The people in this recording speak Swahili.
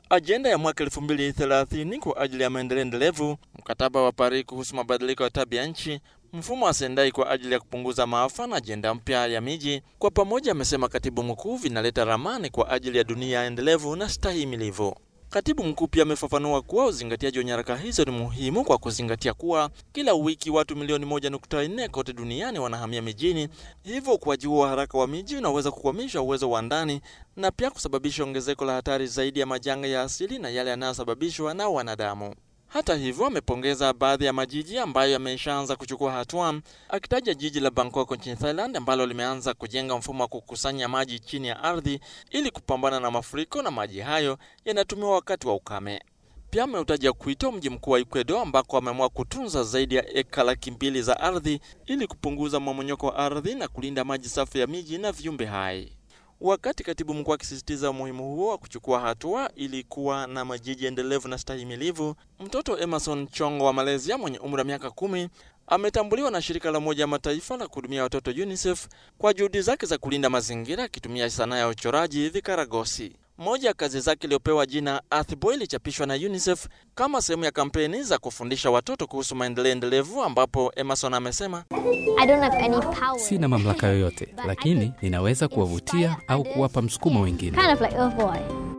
ajenda ya mwaka 2030 kwa ajili ya maendeleo endelevu, mkataba wa Paris kuhusu mabadiliko ya tabia nchi, mfumo wa Sendai kwa ajili ya kupunguza maafa na ajenda mpya ya miji, kwa pamoja, amesema katibu mkuu, vinaleta ramani kwa ajili ya dunia endelevu na stahimilivu. Katibu mkuu pia amefafanua kuwa uzingatiaji wa nyaraka hizo ni muhimu kwa kuzingatia kuwa kila wiki watu milioni moja nukta nne kote duniani wanahamia mijini, hivyo ukuaji huo wa haraka wa miji unaweza kukwamisha uwezo wa ndani na pia kusababisha ongezeko la hatari zaidi ya majanga ya asili na yale yanayosababishwa na wanadamu. Hata hivyo amepongeza baadhi ya majiji ambayo yameshaanza kuchukua hatua, akitaja jiji la Bangkok nchini Thailand ambalo limeanza kujenga mfumo wa kukusanya maji chini ya ardhi ili kupambana na mafuriko, na maji hayo yanatumiwa wakati wa ukame. Pia ameutaja Quito, mji mkuu wa Ecuador, ambako ameamua kutunza zaidi ya eka laki mbili za ardhi ili kupunguza mmomonyoko wa ardhi na kulinda maji safi ya miji na viumbe hai. Wakati katibu mkuu akisisitiza umuhimu huo wa kuchukua hatua ili kuwa na majiji endelevu na stahimilivu, mtoto Emerson Chongo wa Malaysia mwenye umri wa miaka kumi ametambuliwa na shirika la Umoja wa Mataifa la kuhudumia watoto UNICEF kwa juhudi zake za kulinda mazingira akitumia sanaa ya uchoraji vikaragosi. Moja ya kazi zake iliyopewa jina Earthboy ilichapishwa na UNICEF kama sehemu ya kampeni za kufundisha watoto kuhusu maendeleo endelevu, ambapo Emerson amesema I don't have any power. Sina mamlaka yoyote, lakini ninaweza kuwavutia au kuwapa msukumo wengine. Kind of like Earthboy.